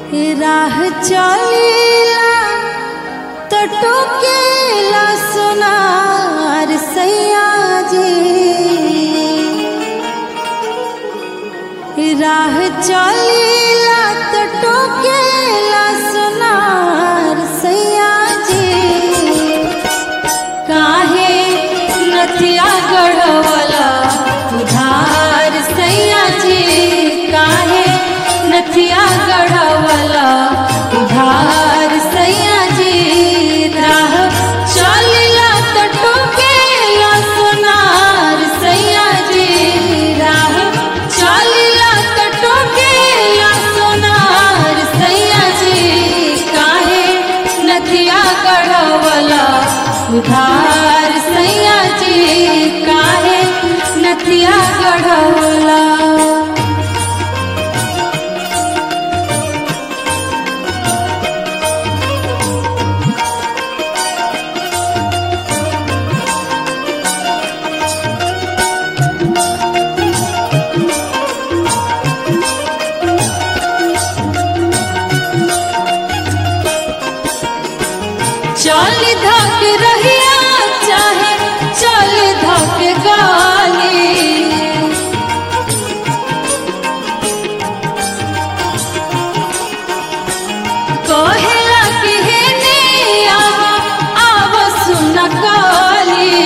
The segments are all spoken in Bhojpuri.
राह चलीला तो टोकेला सोनार सैया जी राह चलीला तो टोकेला सोनार सैया जी काहे नथिया गढ़वला उधार सैया जी काहे नथिया गढ़वला उधार सैया जी राह चलिला तो टोकेला सोनार सैया जी राह चलिला तो टोकेला सोनार सैया जी काहे नथिया गढ़वला उधार सैया जी काहे नथिया गढ़वला चल धक रहिया चाहे चल धक गाली कहेला कि हे ने आव आव सुन काली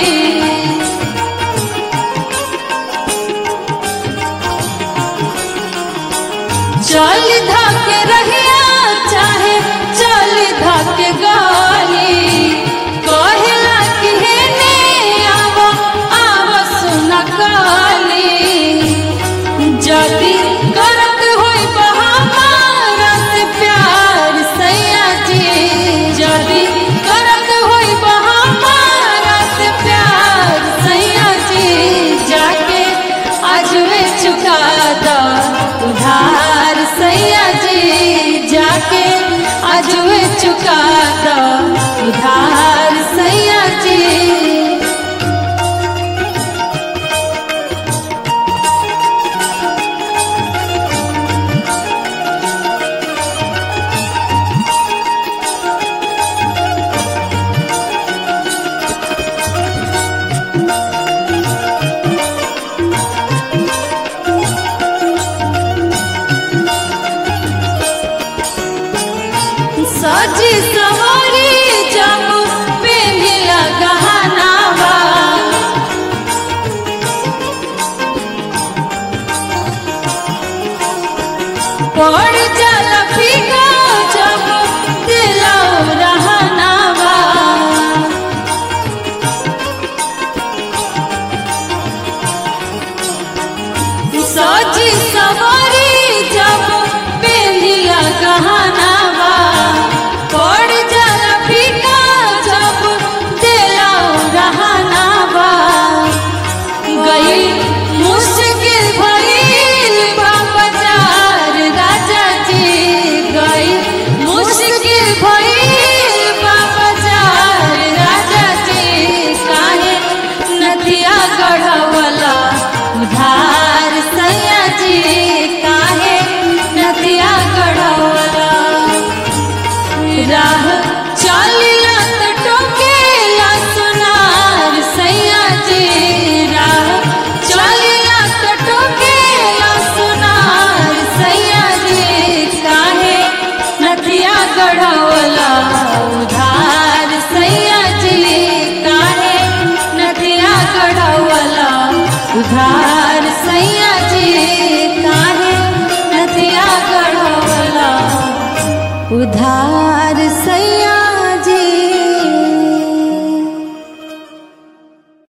चल धक रहिया चाहे चल धक गाली कहेला कि हे ने आव आव सुन काली जदी करत होई बहामारा से प्यार सैया जी जदी करत होई बहामारा से प्यार सैया जी जाके अजवे चुका दा उधार सैया जी जाके अजवे चुका दा उधार सैया जी सजी सवारी जब पेंधिला गहनावा पड़ जल फीका जब दिलौ रहनावा सजी सवारी जब पेंधिला गहनावा पड़ जल फीका जब दिलौ रहनावा गई मुश्किल भइल बा बाजार राजा जी गई मुश्किल भइल बा बाजार राजा जी काहे नदिया गढ़वला उधार सैया जी काहे नदिया गढ़वला राह चलिला तो टोकेला सोनार सैया जी राह चलिला तो टोकेला सोनार सैया जी काहे नदिया गढ़वला उधार सैया जी काहे नदिया गढ़वला उधार सैया जी काहे नदिया गढ़वला उधार